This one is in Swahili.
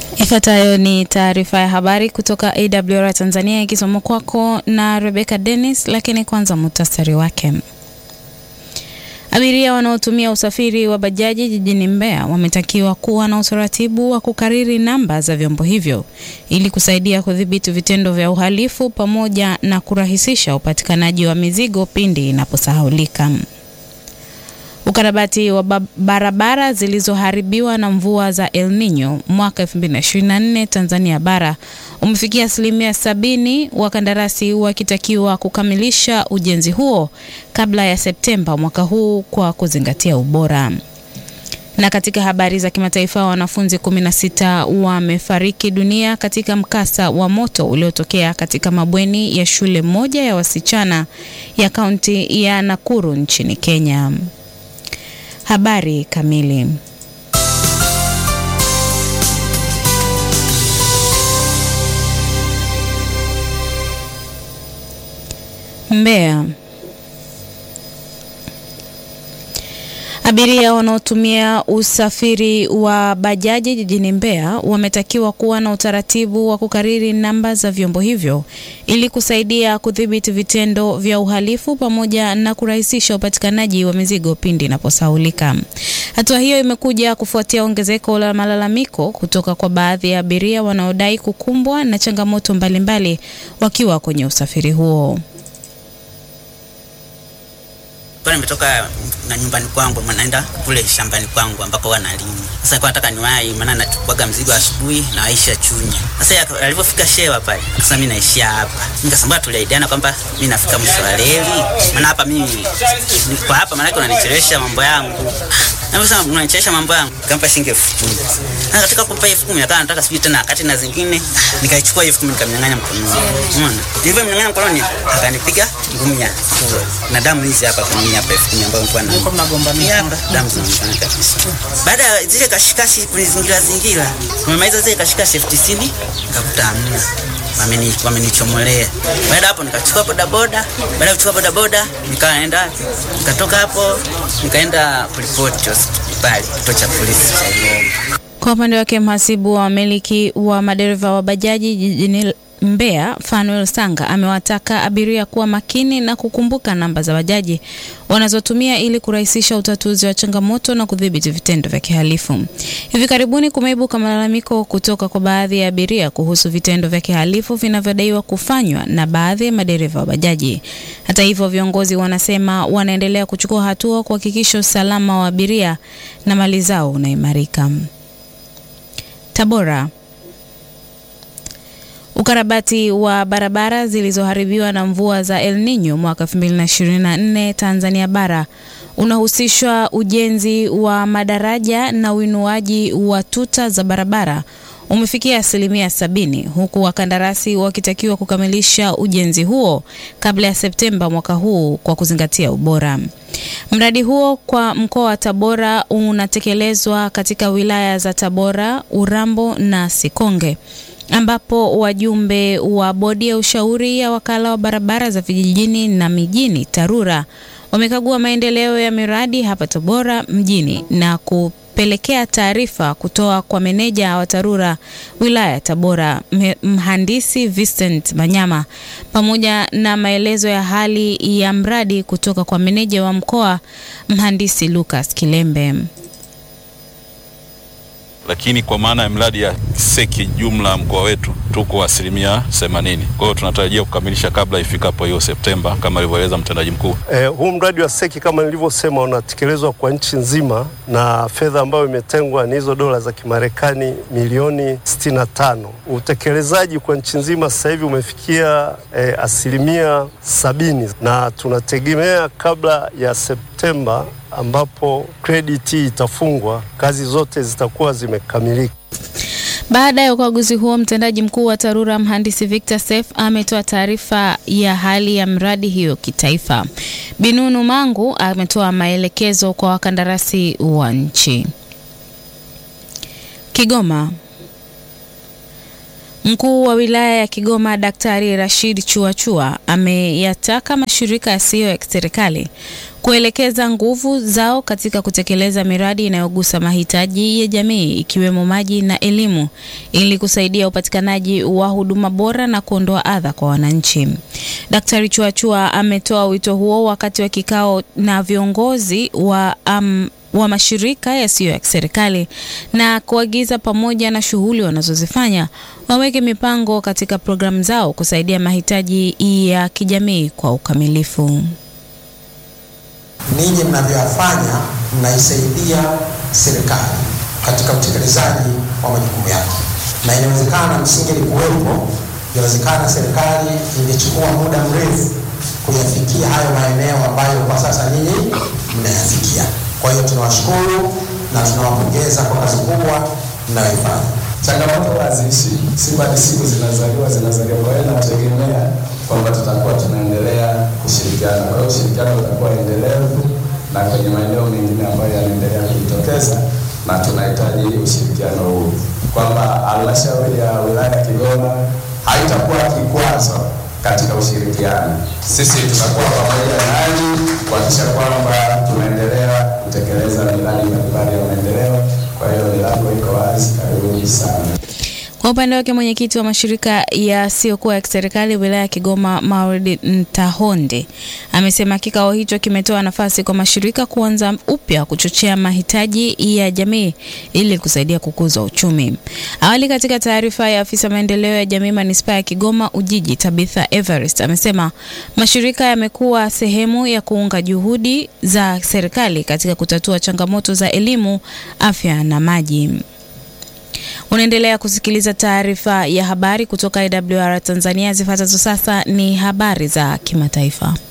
Ifuatayo ni taarifa ya habari kutoka AWR Tanzania ikisomwa kwako na Rebecca Dennis, lakini kwanza muhtasari wake. Abiria wanaotumia usafiri wa bajaji jijini Mbeya wametakiwa kuwa na utaratibu wa kukariri namba za vyombo hivyo ili kusaidia kudhibiti vitendo vya uhalifu pamoja na kurahisisha upatikanaji wa mizigo pindi inaposahaulika. Ukarabati wa barabara zilizoharibiwa na mvua za El Nino mwaka 2024 Tanzania bara umefikia asilimia sabini, wakandarasi wakitakiwa kukamilisha ujenzi huo kabla ya Septemba mwaka huu kwa kuzingatia ubora. Na katika habari za kimataifa, wanafunzi 16 wamefariki dunia katika mkasa wa moto uliotokea katika mabweni ya shule moja ya wasichana ya kaunti ya Nakuru nchini Kenya. Habari kamili. Mbeya. Abiria wanaotumia usafiri wa bajaji jijini Mbeya wametakiwa kuwa na utaratibu wa kukariri namba za vyombo hivyo ili kusaidia kudhibiti vitendo vya uhalifu pamoja na kurahisisha upatikanaji wa mizigo pindi inaposahaulika. Hatua hiyo imekuja kufuatia ongezeko la malalamiko kutoka kwa baadhi ya abiria wanaodai kukumbwa na changamoto mbalimbali wakiwa kwenye usafiri huo. Kwa nimetoka na nyumbani kwangu naenda kule shambani kwangu ambako wanalima. Sasa kwa nataka niwahi maana nachukuaga mzigo asubuhi na waisha Chunya. Sasa alipofika shewa pale, akasema mimi naishia hapa. Nikasema tuliaidiana kwamba mimi nafika mwisho wa reli. Maana hapa mimi kwa hapa maana unanichelewesha mambo yangu. Na sasa unanichelewesha mambo yangu. Kampa shilingi 10,000. Na katika kumpa 10,000 akawa nataka sijui tena kati na zingine nikaichukua 10,000 nikamnyang'anya mkononi. Umeona? Ndivyo mnyang'anya mkononi akanipiga ngumi ya na damu hizi hapa kwenye hapa elfu kumi ambayo nilikuwa na Mlikuwa mnagombania hapa damu zinaonekana kabisa. Baada ya zile kashikashi kunizingira zingira, tumemaliza zile kashikashi elfu tisini nikakuta hamna wameni wamenichomolea. Baada hapo nikachukua bodaboda, baada ya kuchukua bodaboda nikaenda nikatoka hapo nikaenda kuripoti hospitali kituo cha polisi cha Igombe. Kwa upande wake mhasibu wa wamiliki wa madereva wa bajaji jijini Mbeya Fanuel Sanga amewataka abiria kuwa makini na kukumbuka namba za bajaji wanazotumia ili kurahisisha utatuzi wa changamoto na kudhibiti vitendo vya kihalifu. Hivi karibuni kumeibuka malalamiko kutoka kwa baadhi ya abiria kuhusu vitendo vya kihalifu vinavyodaiwa kufanywa na baadhi ya madereva wa bajaji. Hata hivyo, viongozi wanasema wanaendelea kuchukua hatua kuhakikisha usalama wa abiria na mali zao unaimarika. Tabora. Ukarabati wa barabara zilizoharibiwa na mvua za El Nino mwaka 2024 Tanzania bara unahusishwa ujenzi wa madaraja na uinuaji wa tuta za barabara umefikia asilimia sabini huku wakandarasi wakitakiwa kukamilisha ujenzi huo kabla ya Septemba mwaka huu kwa kuzingatia ubora. Mradi huo kwa mkoa wa Tabora unatekelezwa katika wilaya za Tabora, Urambo na Sikonge ambapo wajumbe wa bodi ya ushauri ya wakala wa barabara za vijijini na mijini TARURA wamekagua maendeleo ya miradi hapa Tabora mjini na kupelekea taarifa kutoa kwa meneja wa TARURA wilaya ya Tabora mhandisi Vincent Manyama pamoja na maelezo ya hali ya mradi kutoka kwa meneja wa mkoa mhandisi Lucas Kilembe lakini kwa maana ya mradi ya seki jumla mkoa wetu tuko asilimia 80. Kwa hiyo tunatarajia kukamilisha kabla ifikapo hiyo Septemba kama alivyoeleza mtendaji mkuu. Eh, huu mradi wa seki kama nilivyosema unatekelezwa kwa nchi nzima na fedha ambayo imetengwa ni hizo dola za Kimarekani milioni 65. Utekelezaji kwa nchi nzima sasa hivi umefikia eh, asilimia sabini na tunategemea kabla ya Septemba ambapo krediti itafungwa, kazi zote zitakuwa zimekamilika. Baada ya ukaguzi huo, mtendaji mkuu wa TARURA mhandisi Victor Sef ametoa taarifa ya hali ya mradi hiyo kitaifa. Binunu Mangu ametoa maelekezo kwa wakandarasi wa nchi. Kigoma. Mkuu wa wilaya ya Kigoma Daktari Rashid Chuachua ameyataka mashirika yasiyo ya kiserikali kuelekeza nguvu zao katika kutekeleza miradi inayogusa mahitaji ya jamii ikiwemo maji na elimu ili kusaidia upatikanaji wa huduma bora na kuondoa adha kwa wananchi. Daktari Chuachua ametoa wito huo wakati wa kikao na viongozi wa um, wa mashirika yasiyo ya kiserikali na kuagiza pamoja na shughuli wanazozifanya waweke mipango katika programu zao kusaidia mahitaji ya kijamii kwa ukamilifu. Ninyi mnavyoyafanya mnaisaidia serikali katika utekelezaji wa majukumu yake, na inawezekana msingelikuwepo, inawezekana serikali ingechukua muda mrefu kuyafikia hayo maeneo ambayo kwa sasa ninyi mnayafikia. Kwa hiyo tunawashukuru na tunawapongeza kwa kazi kubwa mnayoifanya. Changamoto haziishi, siku hadi siku zinazaliwa zinazaliwa. Kwa hiyo nategemea kwamba tutakuwa tunaendelea kushirikiana. Kwa hiyo ushirikiano utakuwa endelevu na kwenye maeneo mengine ambayo yanaendelea kujitokeza, na tunahitaji ushirikiano huu, kwamba halmashauri ya wilaya ya Kigoma haitakuwa kikwazo katika ushirikiano. Sisi tutakuwa pamoja nanyi kuhakikisha kwamba tunaendelea kutekeleza miradi mbalimbali ya maendeleo. Kwa hiyo milango iko wazi, karibuni sana. Kwa upande wake mwenyekiti wa mashirika yasiyokuwa ya kiserikali wilaya ya Kigoma Maulid Ntahonde amesema kikao hicho kimetoa nafasi kwa mashirika kuanza upya kuchochea mahitaji ya jamii ili kusaidia kukuza uchumi. Awali, katika taarifa ya afisa maendeleo ya jamii manispaa ya Kigoma Ujiji Tabitha Everest amesema mashirika yamekuwa sehemu ya kuunga juhudi za serikali katika kutatua changamoto za elimu, afya na maji. Unaendelea kusikiliza taarifa ya habari kutoka IWR Tanzania. Zifuatazo sasa ni habari za kimataifa.